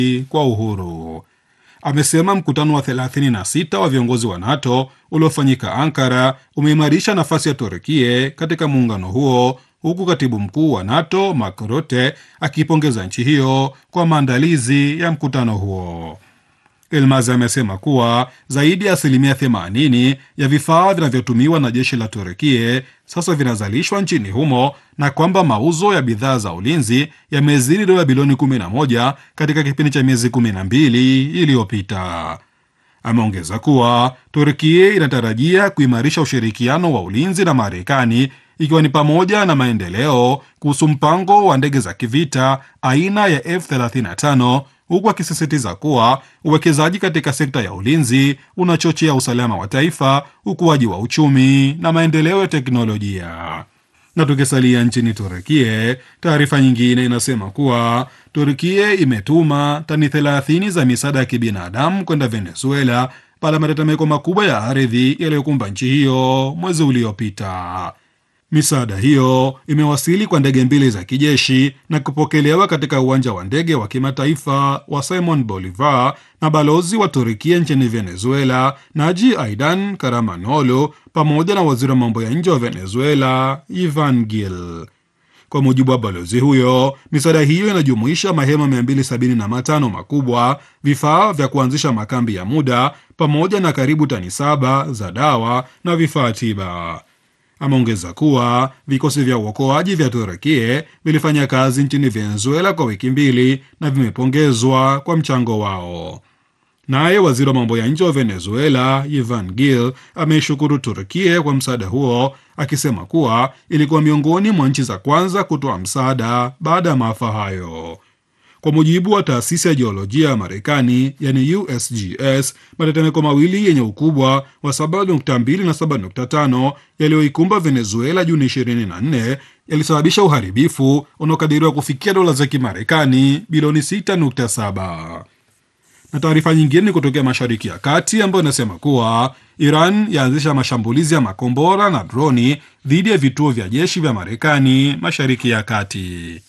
kwa uhuru. Amesema mkutano wa 36 wa viongozi wa NATO uliofanyika Ankara umeimarisha nafasi ya Turkie katika muungano huo, huku katibu mkuu wa NATO Mark Rutte akiipongeza nchi hiyo kwa maandalizi ya mkutano huo. Elmaz amesema kuwa zaidi ya asilimia 80 ya vifaa vinavyotumiwa na jeshi la Turkie sasa vinazalishwa nchini humo na kwamba mauzo ya bidhaa za ulinzi yamezidi dola bilioni 11 katika kipindi cha miezi 12 iliyopita. Ameongeza kuwa Turkie inatarajia kuimarisha ushirikiano wa ulinzi na Marekani ikiwa ni pamoja na maendeleo kuhusu mpango wa ndege za kivita aina ya F35 huku akisisitiza kuwa uwekezaji katika sekta ya ulinzi unachochea usalama wa taifa, ukuaji wa uchumi na maendeleo ya teknolojia. Na tukisalia nchini Turkie, taarifa nyingine inasema kuwa Turkie imetuma tani 30 za misaada ya kibinadamu kwenda Venezuela baada ya matetemeko makubwa ya ardhi yaliyokumba nchi hiyo mwezi uliopita. Misaada hiyo imewasili kwa ndege mbili za kijeshi na kupokelewa katika uwanja wa ndege wa kimataifa wa Simon Bolivar na balozi wa Turkia nchini Venezuela Naji Aidan Karamanolo pamoja na waziri wa mambo ya nje wa Venezuela Ivan Gil. Kwa mujibu wa balozi huyo, misaada hiyo inajumuisha mahema 275 makubwa, vifaa vya kuanzisha makambi ya muda, pamoja na karibu tani saba za dawa na vifaa tiba. Ameongeza kuwa vikosi vya uokoaji vya Turukie vilifanya kazi nchini Venezuela kwa wiki mbili na vimepongezwa kwa mchango wao. Naye waziri wa mambo ya nje wa Venezuela Ivan Gil ameishukuru Turkie kwa msaada huo, akisema kuwa ilikuwa miongoni mwa nchi za kwanza kutoa msaada baada ya maafa hayo. Kwa mujibu wa taasisi ya jiolojia ya Marekani yani USGS, matetemeko mawili yenye ukubwa wa 7.2 na 7.5 yaliyoikumba Venezuela Juni 24 yalisababisha uharibifu unaokadiriwa kufikia dola za Kimarekani bilioni 6.7 na taarifa nyingine ni kutokea Mashariki ya Kati ambayo inasema kuwa Iran yaanzisha mashambulizi ya makombora na droni dhidi ya vituo vya jeshi vya Marekani Mashariki ya Kati.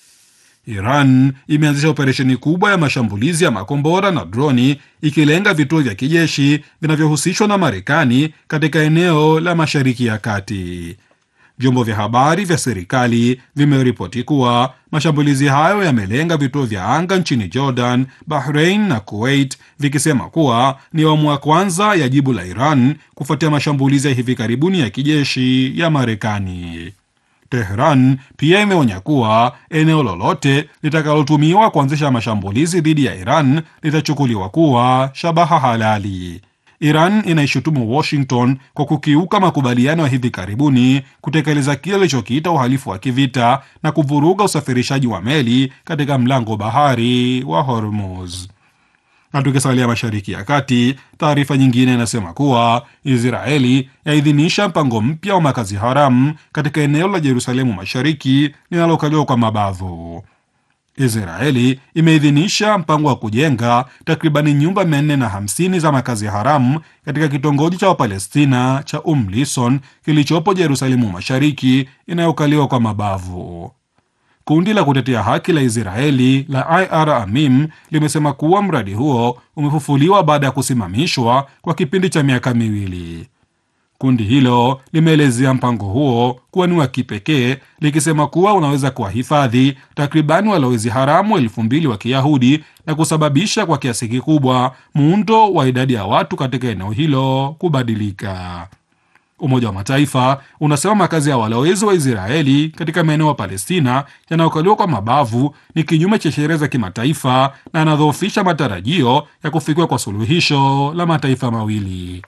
Iran imeanzisha operesheni kubwa ya mashambulizi ya makombora na droni ikilenga vituo vya kijeshi vinavyohusishwa na Marekani katika eneo la Mashariki ya Kati. Vyombo vya habari vya serikali vimeripoti kuwa mashambulizi hayo yamelenga vituo vya anga nchini Jordan, Bahrain na Kuwait, vikisema kuwa ni awamu ya kwanza ya jibu la Iran kufuatia mashambulizi ya hivi karibuni ya kijeshi ya Marekani. Tehran pia imeonya kuwa eneo lolote litakalotumiwa kuanzisha mashambulizi dhidi ya Iran litachukuliwa kuwa shabaha halali. Iran inaishutumu Washington kwa kukiuka makubaliano ya hivi karibuni, kutekeleza kile ilichokiita uhalifu wa kivita na kuvuruga usafirishaji wa meli katika mlango bahari wa Hormuz. Na tukisalia Mashariki ya Kati, taarifa nyingine inasema kuwa Israeli yaidhinisha mpango mpya wa makazi haramu katika eneo la Jerusalemu Mashariki linalokaliwa kwa mabavu. Israeli imeidhinisha mpango wa kujenga takribani nyumba 450 za makazi haramu katika kitongoji cha Wapalestina cha Um Lison kilichopo Jerusalemu Mashariki inayokaliwa kwa mabavu. Kundi la kutetea haki la Israeli la IR Amim limesema kuwa mradi huo umefufuliwa baada ya kusimamishwa kwa kipindi cha miaka miwili. Kundi hilo limeelezea mpango huo kuwa ni wa kipekee likisema kuwa unaweza kuwahifadhi takribani walowezi haramu elfu mbili wa Kiyahudi na kusababisha kwa kiasi kikubwa muundo wa idadi ya watu katika eneo hilo kubadilika. Umoja wa Mataifa unasema makazi ya walowezi wa Israeli katika maeneo ya Palestina yanayokaliwa kwa mabavu ni kinyume cha sheria za kimataifa na yanadhoofisha matarajio ya kufikiwa kwa suluhisho la mataifa mawili.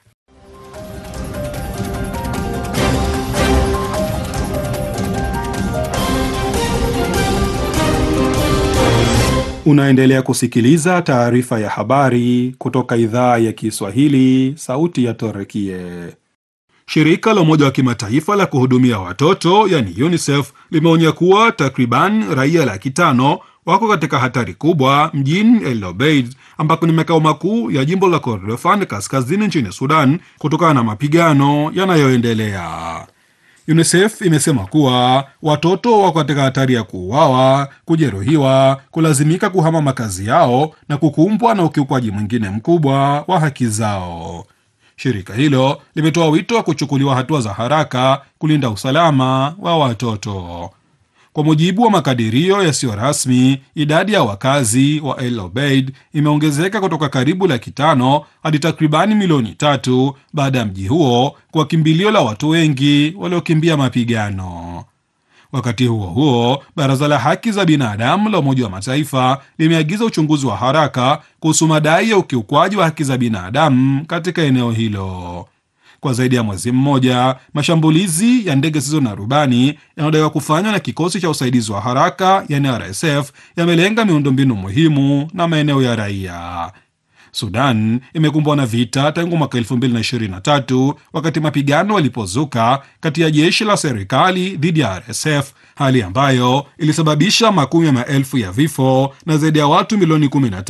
Unaendelea kusikiliza taarifa ya habari kutoka idhaa ya Kiswahili, sauti ya Torekie. Shirika la Umoja wa Kimataifa la kuhudumia watoto yani UNICEF limeonya kuwa takriban raia laki tano wako katika hatari kubwa mjini El Obeid ambako ni makao makuu ya jimbo la Kordofan kaskazini nchini Sudan kutokana na mapigano yanayoendelea. UNICEF imesema kuwa watoto wako katika hatari ya kuuawa, kujeruhiwa, kulazimika kuhama makazi yao na kukumbwa na ukiukwaji mwingine mkubwa wa haki zao. Shirika hilo limetoa wito wa kuchukuliwa hatua za haraka kulinda usalama wa watoto. Kwa mujibu wa makadirio yasiyo rasmi, idadi ya wakazi wa El Obeid imeongezeka kutoka karibu laki tano hadi takribani milioni tatu baada ya mji huo kuwa kimbilio la watu wengi waliokimbia mapigano. Wakati huo huo, baraza la haki za binadamu la Umoja wa Mataifa limeagiza uchunguzi wa haraka kuhusu madai ya ukiukwaji wa haki za binadamu katika eneo hilo. Kwa zaidi ya mwezi mmoja, mashambulizi ya ndege zisizo na rubani yanayodaiwa kufanywa na kikosi cha usaidizi wa haraka yani RSF yamelenga miundombinu muhimu na maeneo ya raia. Sudan imekumbwa na vita tangu mwaka 2023 wakati mapigano yalipozuka kati ya jeshi la serikali dhidi ya RSF, hali ambayo ilisababisha makumi ya maelfu ya vifo na zaidi ya watu milioni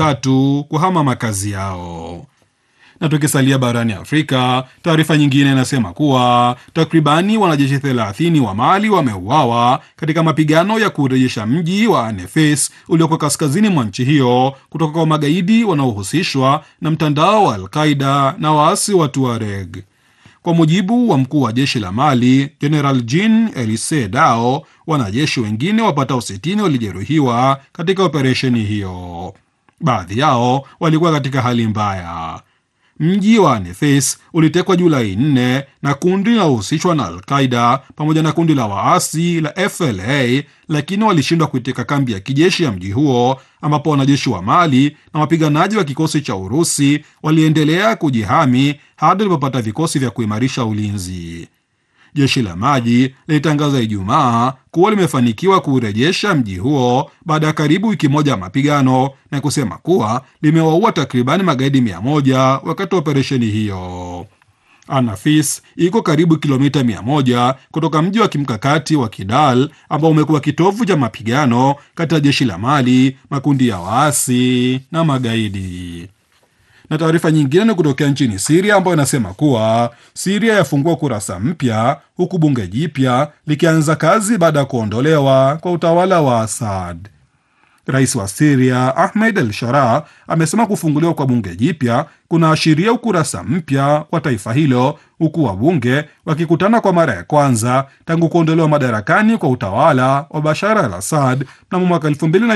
13 kuhama makazi yao. Na tukisalia barani Afrika, taarifa nyingine inasema kuwa takribani wanajeshi 30 wa Mali wameuawa katika mapigano ya kurejesha mji wa Anefes ulioko kaskazini mwa nchi hiyo kutoka kwa magaidi wanaohusishwa na mtandao wa Alqaida na waasi wa Tuareg. Kwa mujibu wa mkuu wa jeshi la Mali, General Jean Elise Dao, wanajeshi wengine wapatao 60 walijeruhiwa katika operesheni hiyo. Baadhi yao walikuwa katika hali mbaya. Mji wa Nefes ulitekwa Julai 4 na kundi linalohusishwa na Alqaida pamoja na kundi la waasi la FLA, lakini walishindwa kuiteka kambi ya kijeshi ya mji huo, ambapo wanajeshi wa Mali na wapiganaji wa kikosi cha Urusi waliendelea kujihami hadi walipopata vikosi vya kuimarisha ulinzi. Jeshi la maji lilitangaza Ijumaa kuwa limefanikiwa kuurejesha mji huo baada ya karibu wiki moja ya mapigano na kusema kuwa limewaua takribani magaidi mia moja wakati wa operesheni hiyo. Anafis iko karibu kilomita mia moja kutoka mji wa kimkakati wa Kidal ambao umekuwa kitovu cha mapigano kati ya jeshi la Mali, makundi ya waasi na magaidi na taarifa nyingine ni kutokea nchini Siria ambayo inasema kuwa Siria yafungua kurasa mpya huku bunge jipya likianza kazi baada ya kuondolewa kwa utawala wa Assad. Rais wa Siria Ahmed El Sharaa amesema kufunguliwa kwa bunge jipya kunaashiria ukurasa mpya wa taifa hilo, huku wabunge wakikutana kwa mara ya kwanza tangu kuondolewa madarakani kwa utawala wa Bashar al Assad mnamo mwaka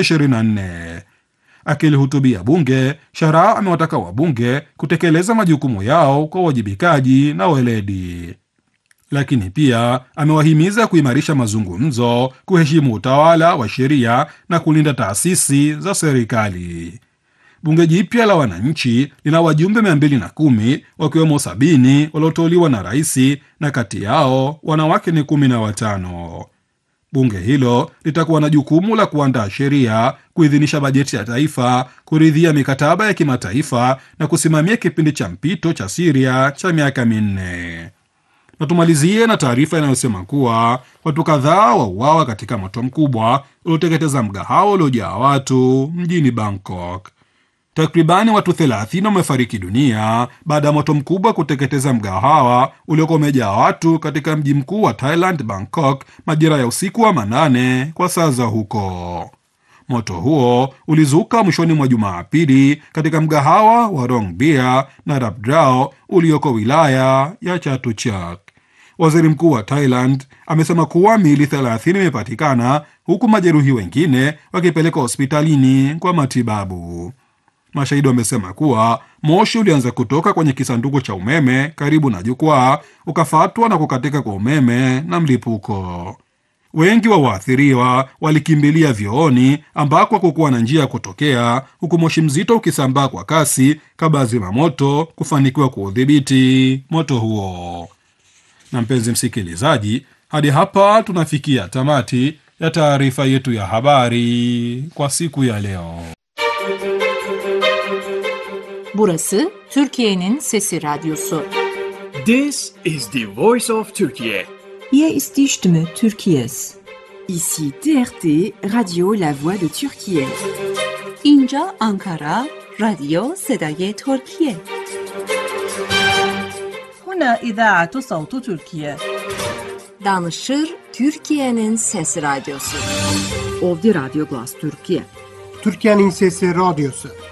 2024. Akilihutubia bunge, Sharaa amewataka wabunge kutekeleza majukumu yao kwa uwajibikaji na weledi, lakini pia amewahimiza kuimarisha mazungumzo, kuheshimu utawala wa sheria na kulinda taasisi za serikali. Bunge jipya la wananchi lina wajumbe mia mbili na kumi wakiwemo sabini walioteuliwa na raisi na kati yao wanawake ni kumi na watano. Bunge hilo litakuwa na jukumu la kuandaa sheria, kuidhinisha bajeti ya taifa, kuridhia mikataba ya kimataifa na kusimamia kipindi cha mpito cha Siria cha miaka minne. Na tumalizie na taarifa inayosema kuwa watu kadhaa wauawa katika moto mkubwa ulioteketeza mgahawa uliojaa watu mjini Bangkok. Takribani watu 30 wamefariki dunia baada ya moto mkubwa kuteketeza mgahawa uliokuwa umejaa watu katika mji mkuu wa Thailand, Bangkok, majira ya usiku wa manane kwa saa za huko. Moto huo ulizuka mwishoni mwa Jumapili katika mgahawa wa Rong Bia na Rabdrao ulioko wilaya ya Chatuchak. Waziri mkuu wa Thailand amesema kuwa miili 30 imepatikana huku majeruhi wengine wakipelekwa hospitalini kwa matibabu. Mashahidi wamesema kuwa moshi ulianza kutoka kwenye kisanduku cha umeme karibu na jukwaa, ukafatwa na kukatika kwa umeme na mlipuko. Wengi wa waathiriwa walikimbilia vyooni ambako hakukuwa na njia ya kutokea, huku moshi mzito ukisambaa kwa kasi kabla ya zimamoto kufanikiwa kuudhibiti moto huo. Na mpenzi msikilizaji, hadi hapa tunafikia tamati ya taarifa yetu ya habari kwa siku ya leo. Burası Türkiye'nin Sesi Radyosu. This is the voice of Turkey. Hier ist die Stimme Türkiye's. Ici TRT, Radio La Voix de Turquie. اینجا آنکارا رادیو صدای ترکیه هنا إذاعة صوت تركيا. Danışır Türkiye'nin Sesi Radyosu. Ovdi Radyo Glas Türkiye. Türkiye'nin Sesi Radyosu.